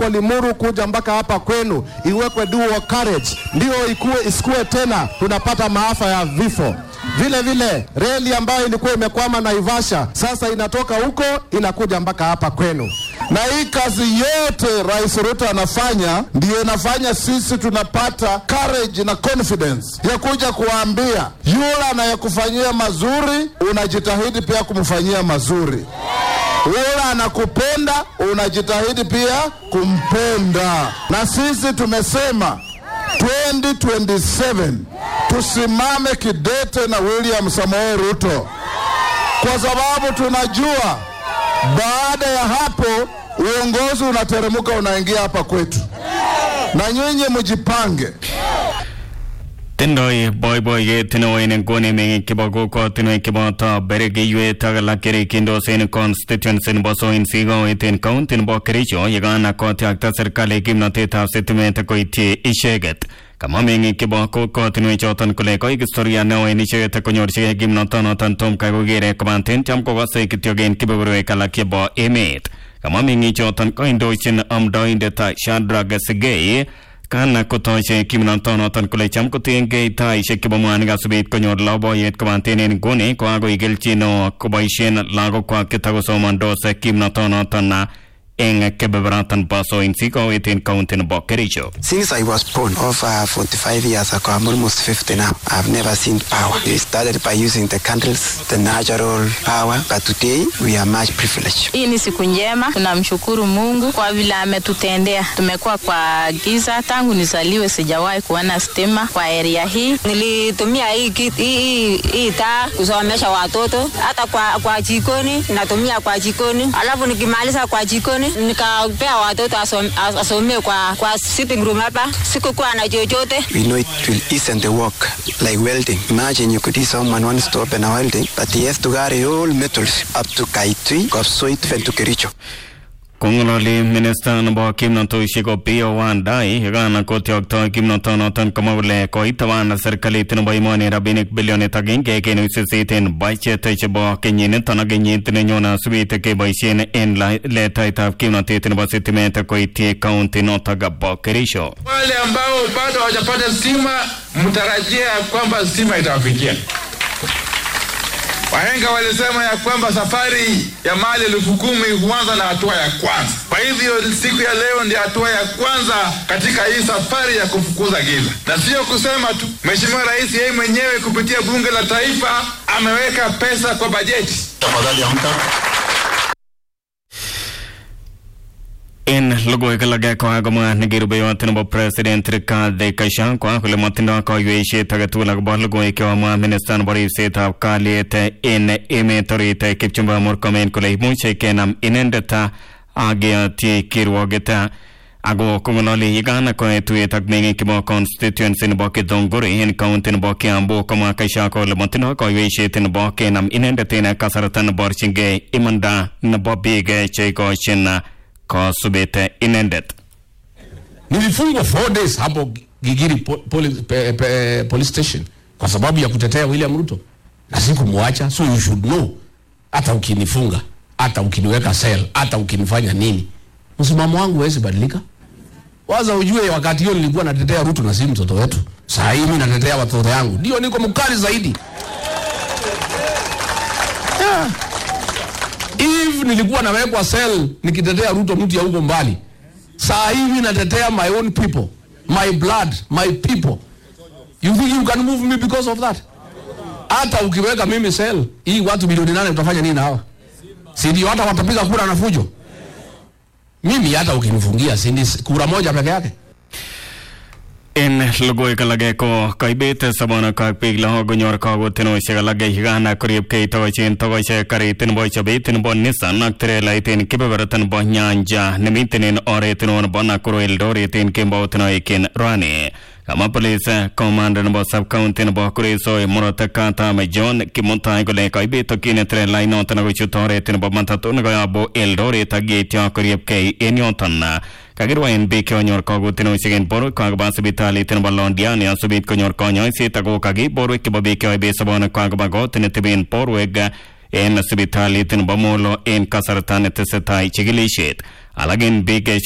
Limuru kuja mpaka hapa kwenu, iwekwe dual carriage, ndio ikuwe isikue tena tunapata maafa ya vifo. Vile vile reli ambayo ilikuwa imekwama Naivasha sasa inatoka huko inakuja mpaka hapa kwenu. Na hii kazi yote Rais Ruto anafanya ndiyo inafanya sisi tunapata courage na confidence ya kuja kuwaambia yule anayekufanyia mazuri, unajitahidi pia kumfanyia mazuri. Yule anakupenda, unajitahidi pia kumpenda. Na sisi tumesema 2027 tusimame kidete na William Samoei Ruto, kwa sababu tunajua baada ya hapo uongozi unateremka unaingia hapa kwetu, na nyinyi mjipange. tindoi boiboiyet neo en nguni meng'ik chebo kokwotinwek cheboto berekeiwet ak alak cherikindos en constituency nebo Soinsik kowet en county nebo Kericho yekan kotyakta serikali kimnotetab sitimet koityi icheket kamwa meng'ik chebo kokwotinwek choton kole koik historia neo en icheket konyorchigei kimnotonoton tom kai kokere kobaten cham kokose kityok en kebeberwek alak chebo emet kamwa meng'ik choton koindochin amdoindet Shadrack Sigei kana kotoche kimnotonoton kole cham kotiengei taishek chebo mwanik asubet konyor loboyet kobaten en nguni koagoi kelchin neo koboisien lagokwak chetakosomondos kimnotonoton eng kebeberaton bo Soinsik kowet en county nebo Kericho. Since I was born over 45 years ago, I'm almost 50 now. I've never seen power. We started by using the candles, the natural power, but today we are much privileged. Hii ni siku njema, tunamshukuru Mungu kwa vile ametutendea. Tumekuwa kwa giza tangu nizaliwe, sijawahi kuona stima kwa area hii. Nilitumia hii, kit- hii, hii, hii taa kusomesha watoto, hata kwa, kwa jikoni natumia kwa jikoni, alafu nikimaliza kwa jikoni nikapea watoto asom, as- asomee kwa, kwa sitting room hapa. Sikukuwa na chochote. We know it will ease the work, like welding. Imagine you could see someone wants to open a welding, but he has to carry all metals up to Kaitui, Kapsoit, even to Kericho. kong'ololi minista nebo kimnotosiek Opiyo Wandayi yekan kotyokto kimnotonoton komwa kole koitaban serikalit nebo emoni rabinik bilionit agenge kenuch sisit en budget chebo kenyiniton ak kenyit nenyone asubit keboisien en la- letaitab kimnotet nebo sitimet koityi kaunti notok bo Kericho. Wale ambao bado hawajapata stima, mtarajia ya kwamba stima itawafikia. Wahenga walisema ya kwamba safari ya mali elfu kumi huanza na hatua ya kwanza. Kwa hivyo siku ya leo ndio hatua ya kwanza katika hii safari ya kufukuza giza, na sio kusema tu. Mheshimiwa Rais yeye mwenyewe kupitia Bunge la Taifa ameweka pesa kwa bajeti. Tafadhali amka. En logoiwek alak kokakomwa nekirubeiwot nebo president Rigathi Gachagua kole motindoi koiweisiet agetugul akobo logoiwek chekomwa minista nebo ripsetab kalyet en emet orit Kipchumba Murkomen kole imuche kenam inendet ak keyotyi kirwoget ako kong'ololi yekan koe tuyet ak meng'ik chebo constituency nebo Githunguri en county nebo Kiambu komwa Gachagua kole motindoi koiweisiet nebo kenam inendet en kasarta neborchingei imanda nebo biik cheikochin kosubet inendet nilifungwa four days hapo Gigiri po, poli, pe, pe, police station kwa sababu ya kutetea William Ruto na sikumwacha, so you should know, hata ukinifunga, hata ukiniweka cell, hata ukinifanya nini, msimamo wangu hawezi badilika. Waza ujue, wakati hiyo nilikuwa natetea Ruto na si mtoto wetu. Saa hii mimi natetea watoto yangu, ndio niko mkali zaidi. Yeah. If nilikuwa nawekwa cell nikitetea Ruto mtu ya huko mbali, saa hii mimi natetea my own people, my blood, my people. You think you can move me because of that? Hata ukiweka mimi cell, hii watu milioni nane utafanya nini na hawa? Si ndio hata watapiga kura na fujo? Mimi hata ukinifungia si ni kura moja peke yake. en logoiwek alage ko kaibet sobonwek ak biik lagok konyor kakotinosiek alage yekan koribkei tokochen tokochek karit nebo chobet nebo Nissan ak trelait en kebeberta nebo Nyanja nemiten en oret neo nebo Nakuru Eldoret en kembout noiken Rwani kama police commander nebo sub county nebo Kuresoi murot katam John Kimutai kole kaibet tokyin trelait noton akochut oret nebo matatu nekoyobu Eldoret ak yeityo koribkei en yoton kakirwaen biik chekonyor kakotinosiek en borwekwak koba sipitalit nebo Londiani asubit konyor konyoiset ako kaki borwek chebo biik cheoibe sobonwekwak koba kot neteben borwek en sipitalit nebo Molo en kasarta netesetai chikilisiet alak en biik